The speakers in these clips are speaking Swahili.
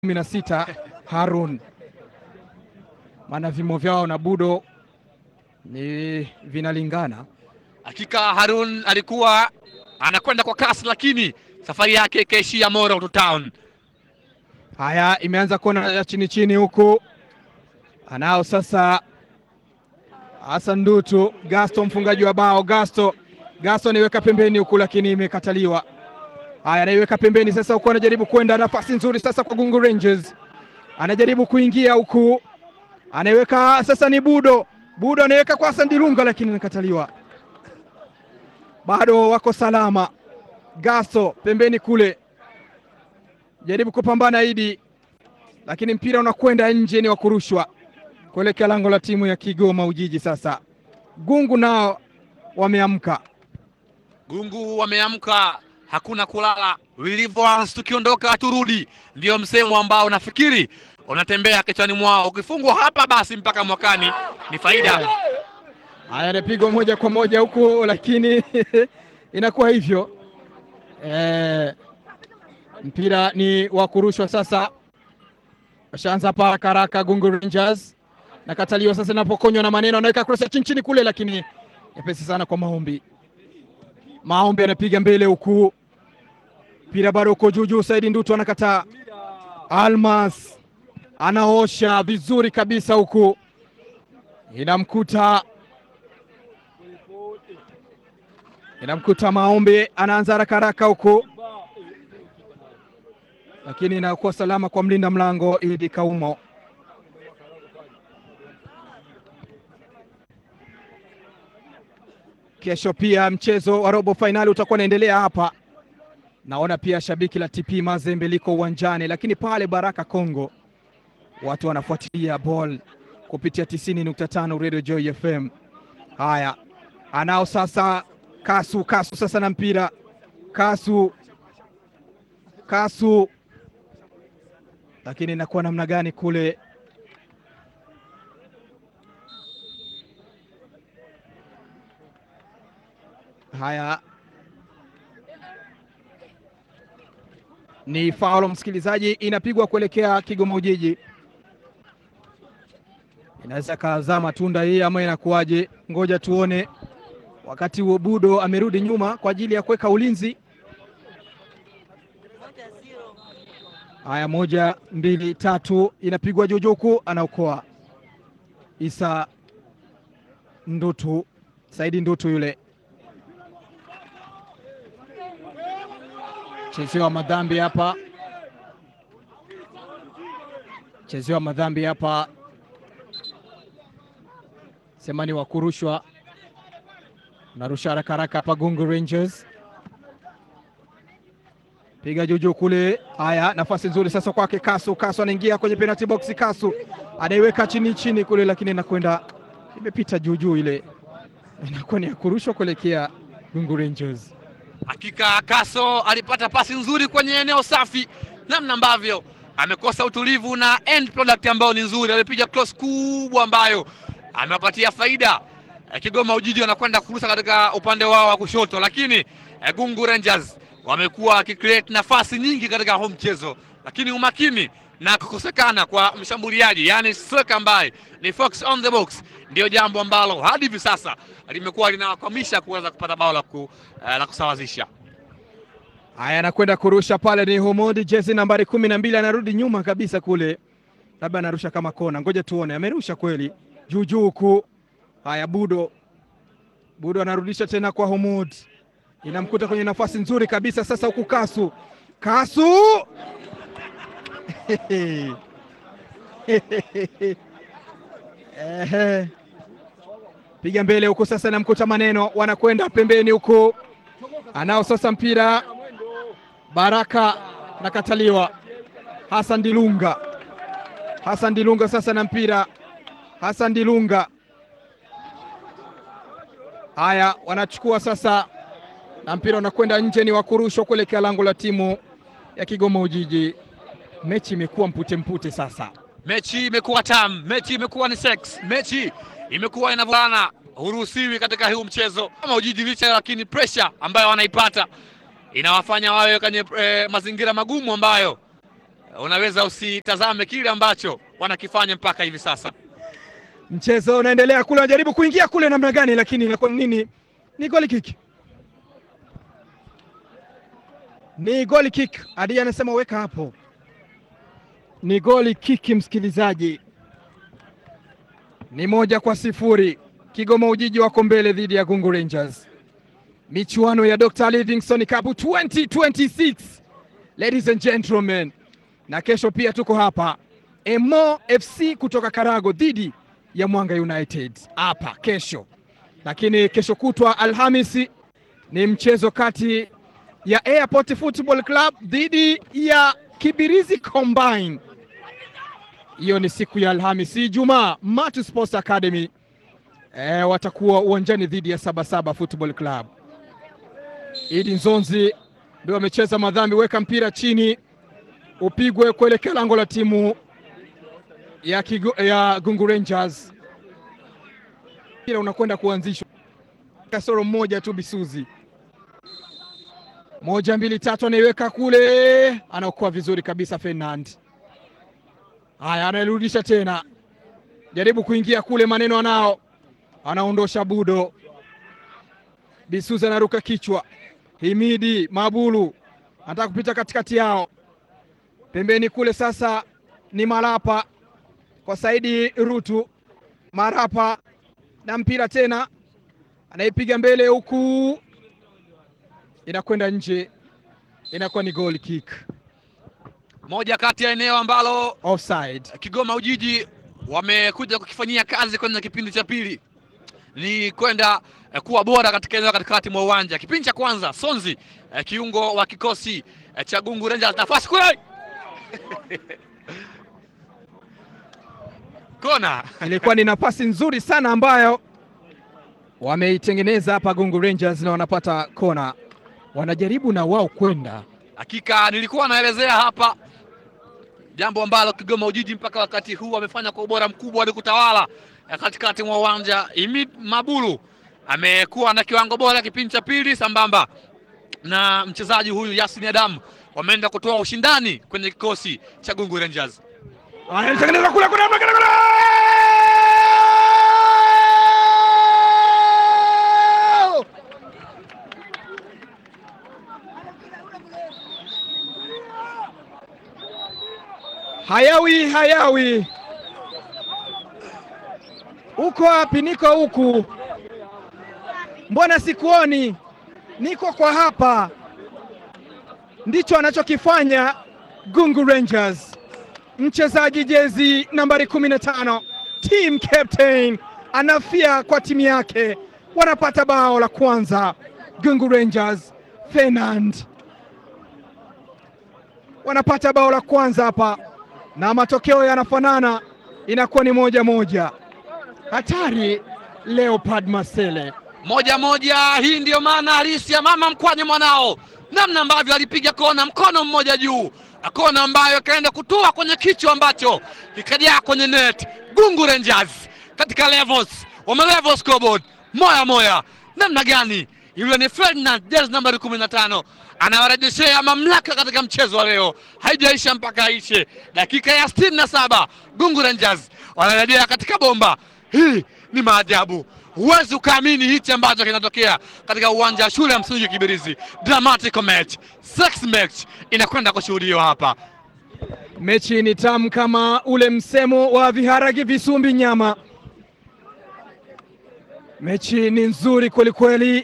kumi na sita Harun, maana vimo vyao na Budo ni vinalingana. Hakika Harun alikuwa anakwenda kwa kasi, lakini safari yake ikaishia Moro Town. Haya, imeanza kona ya chini chini huku, anao sasa Hassan Ndutu. Gasto mfungaji wa bao, Gasto Gasto anaiweka pembeni huku, lakini imekataliwa. Haya, anaiweka pembeni sasa huku, anajaribu kwenda, nafasi nzuri sasa kwa Gungu Rangers, anajaribu kuingia huku, anaiweka sasa, ni Budo Budo anaweka kwa Hassan Dilunga, lakini inakataliwa. Bado wako salama. Gasto pembeni kule, jaribu kupambana Idi, lakini mpira unakwenda nje, ni wa kurushwa kuelekea lango la timu ya Kigoma Ujiji. Sasa Gungu nao wameamka. Gungu wameamka, hakuna kulala. Vilivyoanza tukiondoka turudi, ndio msemo ambao nafikiri unatembea kichwani mwao. Ukifungwa hapa, basi mpaka mwakani ni faida. Haya, anapigwa moja kwa moja huku, lakini inakuwa hivyo e, mpira ni wa kurushwa sasa. Washaanza hapa haraka haraka. Gungu Rangers nakataliwa sasa, inapokonywa na maneno, anaweka cross ya chini chini kule, lakini nyepesi sana kwa Maombi. Maombi anapiga mbele huku, mpira bado uko juu juu. Saidi Ndutu anakataa. Almas anaosha vizuri kabisa huku, inamkuta inamkuta Maombi, anaanza haraka haraka huku, lakini inakuwa salama kwa mlinda mlango Idi Kaumo. Kesho pia mchezo wa robo fainali utakuwa unaendelea hapa. Naona pia shabiki la TP Mazembe liko uwanjani, lakini pale Baraka Kongo watu wanafuatilia ball kupitia 90.5 Radio Joy FM. Haya, anao sasa Kasu. Kasu sasa na mpira Kasu, Kasu, lakini inakuwa namna gani kule? Haya, ni faulo msikilizaji, inapigwa kuelekea Kigoma Ujiji. Inaweza kazaa matunda hii ama inakuwaje? Ngoja tuone. Wakati huo Budo amerudi nyuma kwa ajili ya kuweka ulinzi. Haya, moja mbili tatu, inapigwa jujuku, anaokoa Isa Ndutu, Saidi Ndutu yule chezewa madhambi hapa, chezewa madhambi hapa, semani wa kurushwa, narusha haraka haraka hapa. Gungu Rangers piga juju kule. Haya, nafasi nzuri sasa kwake Kasu. Kasu anaingia kwenye penalty box. Kasu anaiweka chini chini kule, lakini inakwenda imepita juujuu, ile inakuwa ni ya kurushwa kuelekea Gungu Rangers. Hakika Kaso alipata pasi nzuri kwenye eneo safi, namna ambavyo amekosa utulivu na end product ambayo ni nzuri. Alipiga cross kubwa ambayo amewapatia faida Kigoma Ujiji, wanakwenda kurusha katika upande wao wa kushoto, lakini Gungu Rangers wamekuwa wakicreate nafasi nyingi katika huu mchezo, lakini umakini na kukosekana kwa mshambuliaji, yani striker ambaye ni fox on the box, ndio jambo ambalo hadi hivi sasa limekuwa linawakwamisha kuweza kupata bao la ku, uh, la kusawazisha. Haya, anakwenda kurusha pale, ni Humudi jezi nambari kumi na mbili, anarudi nyuma kabisa kule, labda anarusha kama kona. Ngoja tuone, amerusha kweli juu juu huku. Haya, Budo Budo anarudisha tena kwa Humud, inamkuta kwenye nafasi nzuri kabisa sasa huku. Kasu Kasu Ehe. Piga mbele huku sasa, namkuta maneno, wanakwenda pembeni huku, anao sasa mpira Baraka nakataliwa. Hassan Dilunga, Hassan Dilunga sasa na mpira, Hassan Dilunga. Haya, wanachukua sasa na mpira unakwenda nje, ni wakurushwa kuelekea lango la timu ya Kigoma Ujiji. Mechi imekuwa mpute mpute sasa mechi imekuwa tamu, mechi imekuwa ni sex, mechi imekuwa inavulana. Huruhusiwi katika huu mchezo kama Ujiji licha, lakini pressure ambayo wanaipata inawafanya wawe kwenye e, mazingira magumu ambayo unaweza usitazame kile ambacho wanakifanya mpaka hivi sasa. Mchezo unaendelea kule, wanajaribu kuingia kule namna gani, lakini inakuwa nini? Ni goli kick, ni goli kick. Adi anasema weka hapo, ni goli kick. Msikilizaji, ni moja kwa sifuri. Kigoma Ujiji wako mbele dhidi ya Gungu Rangers, michuano ya Dr. Livingstone Cup 2026 ladies and gentlemen, na kesho pia tuko hapa Emo FC kutoka Karago dhidi ya Mwanga United hapa kesho, lakini kesho kutwa Alhamisi ni mchezo kati ya Airport Football Club dhidi ya Kibirizi Combine. Hiyo ni siku ya Alhamisi. Ijumaa Matu Sports Academy e, watakuwa uwanjani dhidi ya Sabasaba Football Club. Idi Nzonzi ndio amecheza madhambi, weka mpira chini upigwe kuelekea lango la timu ya, Kigo, ya Gungu Rangers. Mpira unakwenda kuanzishwa, kasoro mmoja tu Bisuzi, moja mbili tatu, anaiweka kule, anaokoa vizuri kabisa Fernand. Haya, anairudisha tena, jaribu kuingia kule, maneno anao, anaondosha Budo. Bisuzi anaruka kichwa, Himidi Mabulu anataka kupita katikati yao, pembeni kule, sasa ni Malapa kwa Saidi Rutu. Marapa na mpira tena, anaipiga mbele huku, inakwenda nje, inakuwa ni goal kick, Moja kati ya eneo ambalo offside. Kigoma Ujiji wamekuja kukifanyia kazi kwenye kipindi cha pili ni kwenda eh, kuwa bora katika eneo katikati mwa uwanja. Kipindi cha kwanza Sonzi eh, kiungo wa kikosi eh, cha Gungu Rangers, nafasi kule kona Ilikuwa ni nafasi nzuri sana ambayo wameitengeneza hapa Gungu Rangers, na wanapata kona, wanajaribu na wao kwenda Hakika nilikuwa naelezea hapa jambo ambalo Kigoma Ujiji mpaka wakati huu amefanya kwa ubora mkubwa ni kutawala eh, katikati mwa uwanja. Imid Mabulu amekuwa na kiwango bora kipindi cha pili, sambamba na mchezaji huyu Yasin Adam wameenda kutoa ushindani kwenye kikosi cha Gungu Rangers. anatengeneza kule kule kule kule hayawi hayawi, uko wapi? Niko huku, mbona sikuoni? Niko kwa hapa. Ndicho anachokifanya Gungu Rangers mchezaji jezi nambari 15 team captain anafia kwa timu yake, wanapata bao la kwanza. Gungu Rangers Fernand wanapata bao la kwanza hapa, na matokeo yanafanana, inakuwa ni moja moja. Hatari Leopard Masele moja moja. Hii ndiyo maana halisi ya mama mkwanye mwanao, namna ambavyo alipiga kona mkono mmoja juu, kona ambayo ikaenda kutoa kwenye kichwa ambacho kikajaa kwenye net. Gungu Rangers katika levels wame level scoreboard moya moya. Namna gani yule ni Ferdinand jezi nambari kumi na tano anawarejeshea mamlaka katika mchezo wa leo, haijaisha mpaka aishe. Dakika ya sitini na saba Gungu Rangers wanarejea katika bomba. Hii ni maajabu, huwezi ukaamini hichi ambacho kinatokea katika uwanja wa shule ya msingi Kibirizi. Dramatic match, sex match inakwenda kushuhudiwa hapa. Mechi ni tamu kama ule msemo wa viharagi visumbi nyama. Mechi ni nzuri kwelikweli,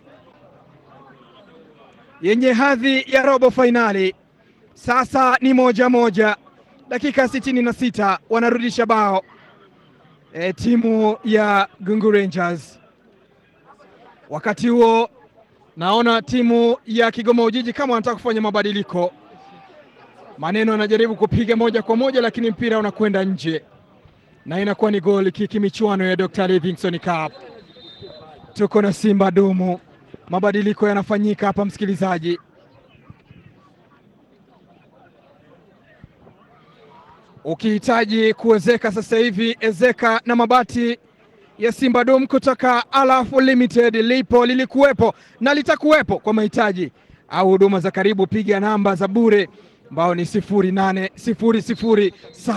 yenye hadhi ya robo fainali. Sasa ni moja moja, dakika sitini na sita wanarudisha bao e, timu ya Gungu Rangers. Wakati huo naona timu ya Kigoma Ujiji kama wanataka kufanya mabadiliko maneno anajaribu kupiga moja kwa moja, lakini mpira unakwenda nje na inakuwa ni goli kiki. Michuano ya Dr. Livingstone Cup, tuko na Simba Dumu. Mabadiliko yanafanyika hapa, msikilizaji. Ukihitaji kuwezeka sasa hivi, ezeka na mabati ya Simba Dum kutoka Alaf Limited. Lipo, lilikuwepo na litakuwepo kwa mahitaji au huduma za karibu. Piga namba za bure ambao ni sifuri nane sifuri sifuri